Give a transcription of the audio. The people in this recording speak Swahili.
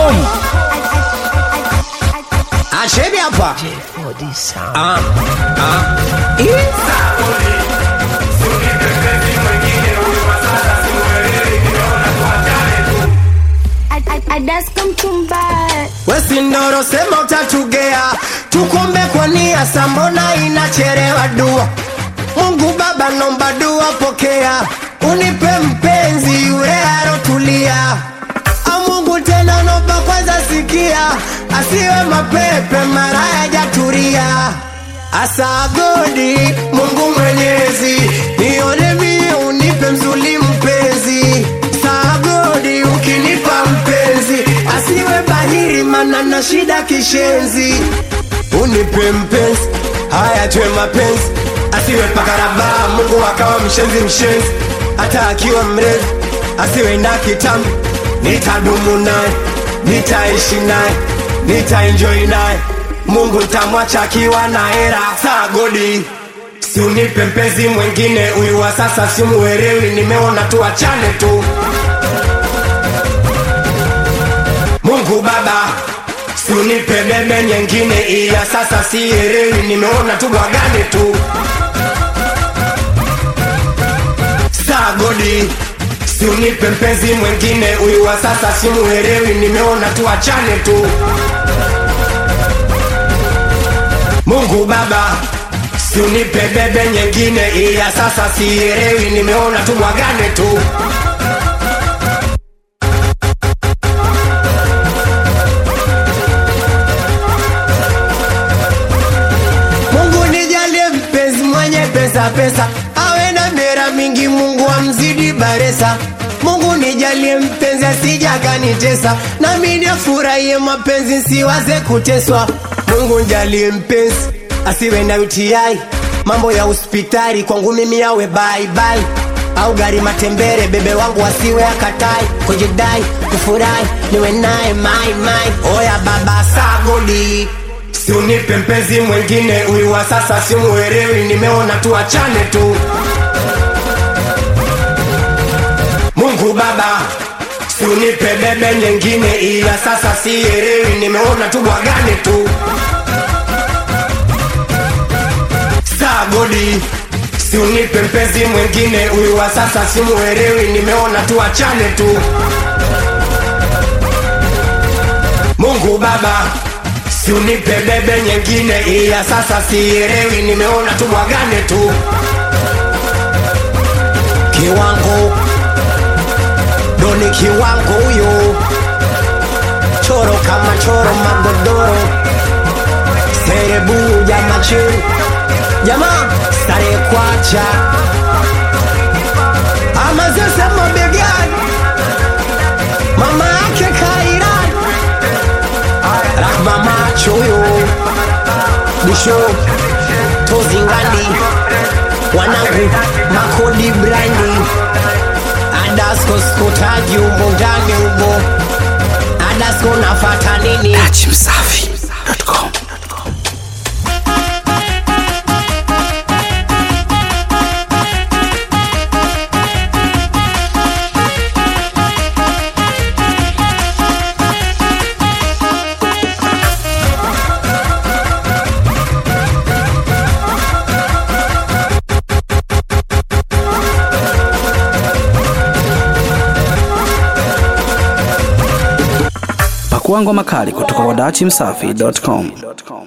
dachimsafi.com acheni hapa Ah, ah. Ih. wesindoro sema utatugea tukombe kwa nia sambona inacherewa dua mungu baba nomba dua pokea unipe mpenzi yule arotulia au mungu tena nomba kwanza sikia asiwe mapepe mara yajaturia asagodi mungu mwenyezi nione mie unipe mzuli mpenzi sagodi ukinipa mpenzi asiwe bahiri mana na shida kishenzi unipe mpenzi haya tuwe mapenzi asiwe pakarabaa mungu akawa mshenzi mshenzi hata akiwa mrefu asiwe na kitambi nitadumu naye nitaishi naye nitaenjoi naye mungu ntamwacha akiwa na hera sagodi si unipe mpenzi mwengine huyu wa sasa simuelewi nimeona tu achane tu mungu baba si unipe bebe nyengine iya sasa sielewi nimeona tu bwagane tu sagodi si unipe mpenzi mwengine huyu wa sasa simuelewi nimeona tu achane tu mungu baba si unipe bebe nyengine iya sasa sielewi nimeona tu bwagane tu mungu nijalie mpenzi mwenye pesa pesa awe na mera mingi mungu amzidi baresa mungu nijalie mpenzi asijakanitesa nami nifurahie mapenzi siwaze kuteswa mungu njalie mpenzi asiwe na utiai mambo ya hospitali kwangu mimi yawe baibai au gari matembere bebe wangu asiwe akatai kujidai kufurahi niwe naye mai mai oya baba sagodi si unipe mpenzi mwengine huyu wa sasa simuelewi nimeona tu achane tu mungu baba si unipe bebe nyengine ila sasa sielewi nimeona tu bwagane tu sagodi si unipe mpenzi mwengine huyu wa sasa simuelewi nimeona tu achane tu mungu baba si unipe bebe nyengine iya sasa sielewi nimeona tu bwagane tu kiwango doni kiwango huyo choro kama choro magodoro serebu jama chini jamaa stare kwacha ama sasa mabegani mama yake kairan rahma macho huyo busho tozingandi wanangu makodi brandi adasko skotaji umo ndani umo adasko nafata nini dachimsafi.com pakua ngoma kali kutoka kwa dachimsafi.com